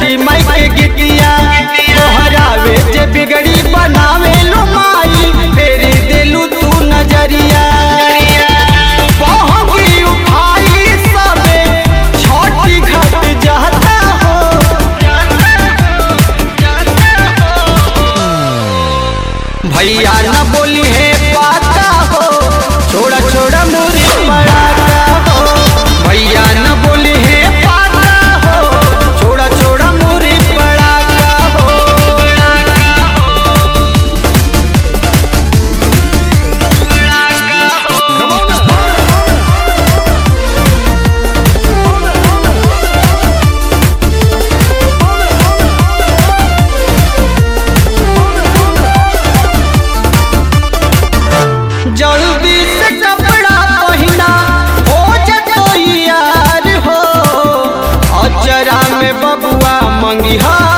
छठी माई के गीतिया तोहरावे जे बिगड़ी बनावे लो माई फेरी देलू तू नजरिया बहंगी उठाई सबे छठी घाट जाता हो भैया न बोली है पाता हो छोड़ा छोड़ा मुरी पड़ाता हो भैया न बोली है पाता हो छोड़ा छोड़ा मुरी पड़ाता हो जल्दी से कपड़ा पहिना हो जतो यार हो अचरा में बबुआ मंगिहा